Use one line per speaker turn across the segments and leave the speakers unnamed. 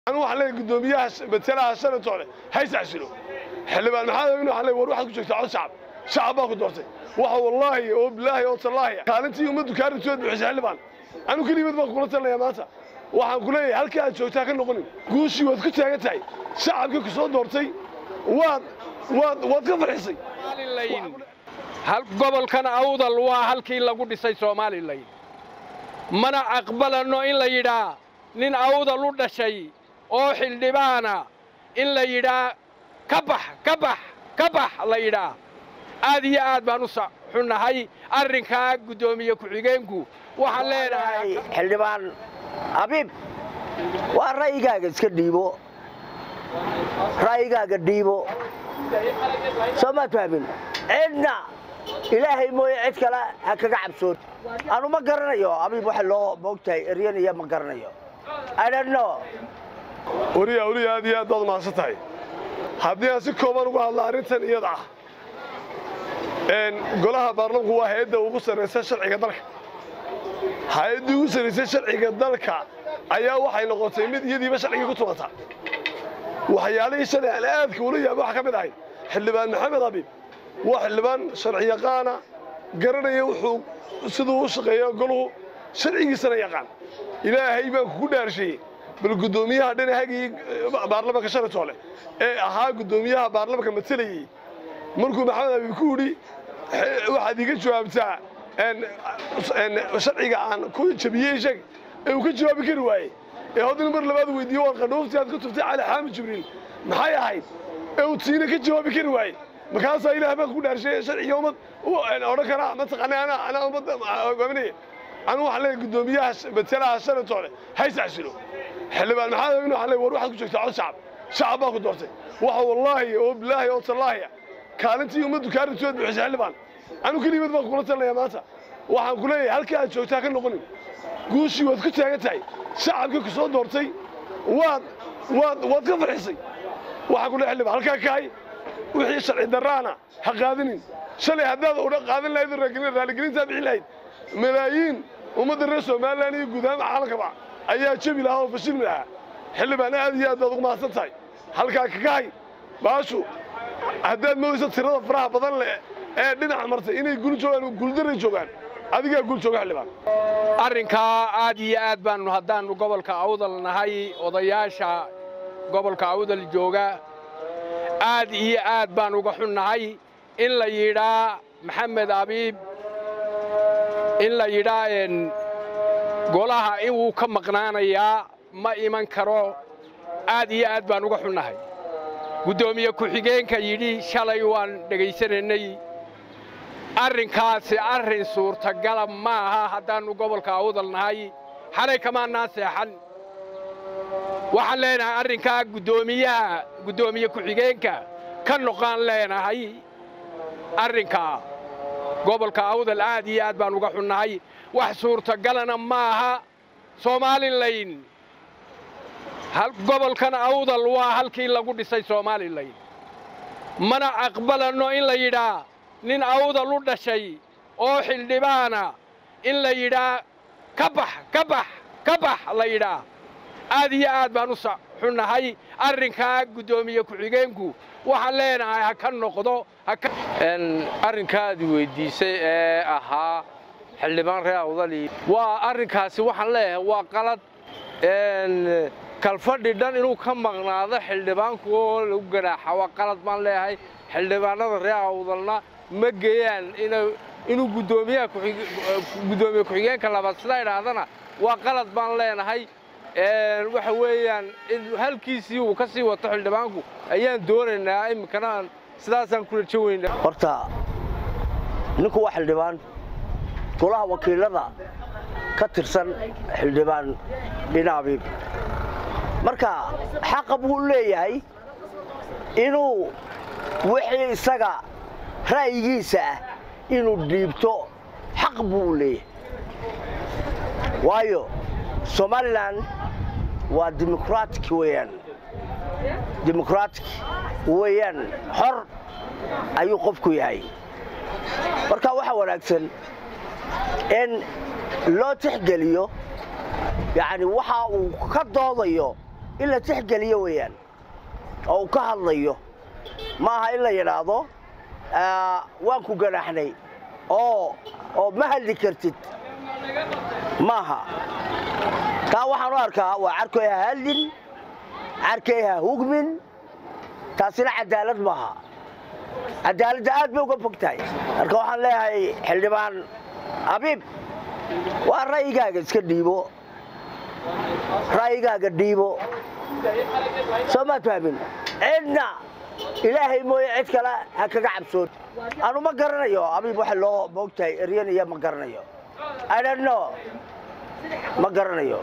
anu waxaan leeyahay guddoomiyaha matalaha shanatoole hays casilo xildhibaan maxamed amin waxaan leeyahay war waxaad ku joogtaa cod shacab shacab baa ku doortay waxa wallaahi oo bilaahi oo tallaahi kaalintii ummaddu kaa rintood buuxisay xildhibaan anu kelimad baan kula talinayaa maanta waxaan ku leeyahay halka aad joogtaa ka noqonin guushii waad ku taagan tahay shacabkii ku soo doortay waad waad waad ka farxisay
hal gobolkan awdal waa halkii lagu dhisay somalilan mana aqbalanno in la yidhaa nin awdal u dhashay oo xildhibaana in la yidhaa ka bax ka bax ka bax la yidhaa aad iyo aad baan u xunnahay arrinkaa guddoomiye ku-xigeenku waxaan leenahay
xildhibaan abiib waa ra'yigaaga iska dhiibo ra'yigaaga dhiibo soo maad fahmin cidna ilaahay mooye cid kale ha kaga cabsoon anu ma garanayo abiib waxa loo moogtahay eryanaya ma garanayo idhanno
wariya weliya aad iyo aad baad mahadsan tahay haddii aan si kooban uga hadla arrintan iyada ah golaha baarlamanku waa hay-adda ugu sarraysa sharciga dalka hay-addii ugu sarraysay sharciga dalka ayaa waxay noqotay mid iyadiiba sharcigii ku tumata waxyaalihii shalay aan aadka ula yaaba waxaa ka mid ahay xildhibaan maxamed abiib waa xildhibaan sharci yaqaana garanaya wuxuu siduu u shaqeeyo goluhu sharcigiisana yaqaan ilaahay baan kugu dhaarsheeyey bal guddoomiyaha dhinahagii baarlamanka shalatoole ee ahaa guddoomiyaha baarlamanka matelayey markuu maxamed abiib ku yidhi waxaad iga jawaabtaa sharciga aan ku jabiyey sheeg ee uu ka jawaabi kari waayey ee haddana mar labaad weydiiyo war qadhooftii aad ka tuftay cali xaamid jibriil maxay ahayd ee uu tiina ka jawaabi kari waayey markaasaa ilaah baan ku dhaarshay sharciga ummad odhan karaa mataqaana anaa anaa ummadda hogaaminaya anu waxaan leeyahay guddoomiyaha matalaha shanatoole hays casilo xildhibaan maxamed amin waxaan leeyahay war waxaad ku joogtaa cod shacab shacab baa ku doortay waxa wallaahi oo bilaahi oo tallaahi kaalintii ummaddu kaa rintood buuxisay xildhibaan anu kelimad baan kula talinayaa maanta waxaan ku leeyahay halka aad joogtaa ka noqonin guushii waad ku taagan tahay shacabkii ku soo doortay waad waad waad ka farxisay waxaan ku leeyahay xildhibaan halkaa kahay wixii sharci darraana ha qaadinin shalay haddaad udha qaadan lahayd raaligelintaa bixin lahayd malaayiin ummadda reer somalilan iyo guud ahaan caalamkaba ayaa jebi lahaa oo fashilmi lahaa xildhibaan aad iyo aad baad ugu mahadsan tahay halkaa kakahay baashu haddaad moodayso tirada faraha badan leh ee dhinaca martay inay gul joogaan guuldaray joogaan adigaa gul jooga xildhibaan
arrinkaa aad iyo aad baannu haddaannu gobolka awdal nahay odayaasha gobolka awdal jooga aad iyo aad baan uga xunnahay in la yidhaa maxamed abiib in la yidhaa golaha inuu ka maqnaanayaa ma iman karo aad iyo aad baan uga xunnahay guddoomiye ku-xigeenka yidhi shalay waan dhegaysanaynay arrinkaasi arrin suurtagala ma aha haddaannu gobolka awdal nahay xalay kamaannaan seexan waxaan leenahay arrinkaa guddoomiyaha guddoomiye ku-xigeenka ka noqaan leenahay arrinkaa gobolka awdal aad iyo aad baan uga xunnahay wax suurtagalana ma aha somalilan gobolkan awdal waa halkii lagu dhisay somalilan mana aqbalanno in la yidhaa nin awdal u dhashay oo xildhibaana in la yidhaa ka bax ka bax ka bax la yidhaa aad iyo aad baan u xunnahay arrinkaa guddoomiye ku-xigeenku waxaan leenahay ha ka noqdo
arrinkaadi weyddiisay ee ahaa xildhibaan reer awdali waa arrinkaasi waxaan leeyahay waa qalad kalfadhi dhan inuu ka maqnaado xildhibaanku oo lagu ganaaxa waa qalad baan leeyahay xildhibaanada reer awdalna ma geeyaan inuu guddoomiyaha guddoomiye ku-xigeenka labaad sidaa idhaahdana waa qalad baan leenahay waxa weeyaan halkiisii uu ka sii wato xildhibaanku ayaan doonaynaa iminkana sidaasaan kula jawaynaa
horta ninku waa xildhibaan golaha wakiilada ka tirsan xildhibaan dhinaabiib marka xaqa buu leeyahay inuu wixii isaga ra'yigiisa ah inuu dhiibto xaq buu u leeyahay waayo somalilan waa dimuqraatic weeyaan dimuqraatic weeyaan xor ayuu qofku yahay marka waxaa wanaagsan in loo tixgeliyo yacni waxa uu ka doodayo in la tixgeliyo weeyaan oo uu ka hadlayo ma aha in la yidhaahdo waan ku ganaaxnay oo oo ma hadli kartid maaha taa waxaan u arkaa waa carkoy ha hadlin carkay ha hugmin taasina cadaalad maaha cadaaladda aad bay uga fog tahay marka waxaan leeyahay xildhibaan abiib waa ra'yigaaga iska dhiibo ra'yigaaga dhiibo soo maad fahmin cidna ilaahay mooye cid kale ha kaga cabsoon anu ma garanayo abiib waxa loo moogtahay eryanaya ma garanayo idhanno ma garanayo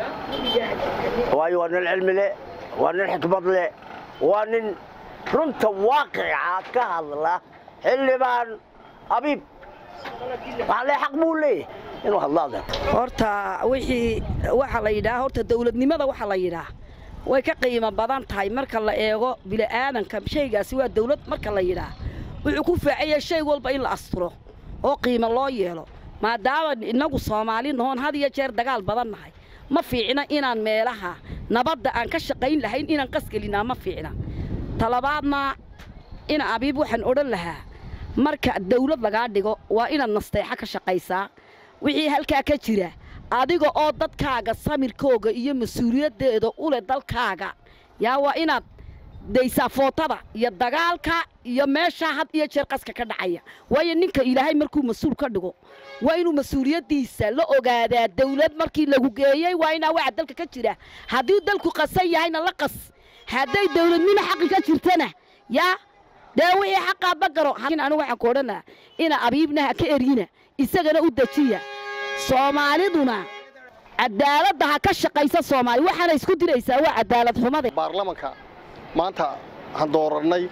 waayo waa nin cilmi leh waa nin xikmad leh waa nin runta waaqica ka hadla xildhibaan abiib waxaan leeyahay xaq buu leeyahay inuu hadlaada
horta wixii waxa la yidhaha horta dawladnimada waxa la yidhaah way ka qiimo badan tahay marka la eego bili'aadanka shaygaasi waa dawlad marka la yidhaah wuxuu ku faacaya shay walba in la asturo oo qiimo loo yeelo maadaama innagu soomaali noon had iyo jeer dagaal badan nahay ma fiicna inaan meelaha nabadda aan ka shaqayn lahayn inaan qasgelinaa ma fiicna talabaadna ina abiib waxaan odhan lahaa marka dawlad lagaa dhigo waa inaad nasteexa ka shaqaysaa wixii halkaa ka jira adiga oo dadkaaga samirkooga iyo mas-uuliyaddeeda u leh dalkaaga yaa waa inaad daysaa footada iyo dagaalka iyo meeshaa had iyo jeer qaska ka dhacaya waayo ninka ilaahay markuu mas-uul ka dhigo waa inuu mas-uuliyaddiisa la ogaadaa dawlad markii lagu geeyey waa inaa waxa dalka ka jira haddii dalku qasan yahayna la qas hadday dawladnimo xaqi ka jirtana yaa dee wixii xaqaadba garo anigu waxaan ku odhanaa ina abiibna ha ka eryina isagana u dejiya soomaaliduna cadaaladda ha ka shaqaysa soomaali waxaana isku diraysaa waa cadaalad xumada
baarlamanka maanta aan doorannay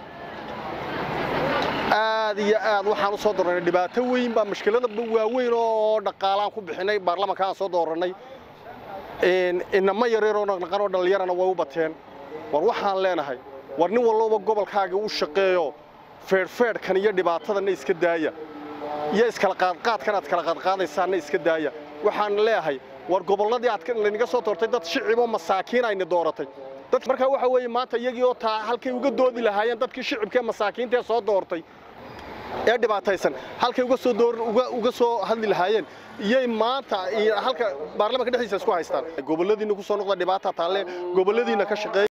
aad iyo aad waxaan u soo doorannay dhibaato weyn baa mushkilada waaweyn oo dhaqaalaan ku bixinay baarlamanka aan soo doorannay inama yareeroo naqnaqan oo dhallinyarana way u bateen war waxaan leenahay war nin walloba gobolkaaga u shaqeeyo feedhfeedhkan iyo dhibaatadanna iska daaya iyo iskala qaadqaadkan aad kala qaadqaadaysaanna iska daaya waxaan leeyahay war gobolladii aad laynaga soo doortay dad shiciboo masaakiin ayna dooratay dad markaa waxa weeye maanta iyagii oo taa halkay uga doodi lahaayeen dadkii shicibkee masaakiinta ee soo doortay ee dhibaataysan halkay uga soo door uga uga soo hadli lahaayeen iyay maanta halka baarlamanka dhexdiisa isku haystaan gobolladiina ku soo noqda dhibaata taalle gobolladiina ka shaqeeya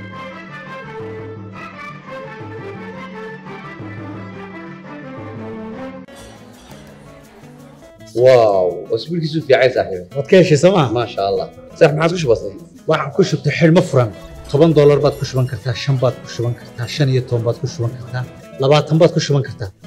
واو اسبوع كيسو في عايز صاحبي
waad ka heshay sooma
ما شاء الله صح ما عادش بسيط
waxaan ku shubtay xidhmo furan toban doolar baad ku shuban kartaa shan baad ku shuban kartaa shan iyo toban baad ku shuban kartaa labaatan baad ku shuban kartaa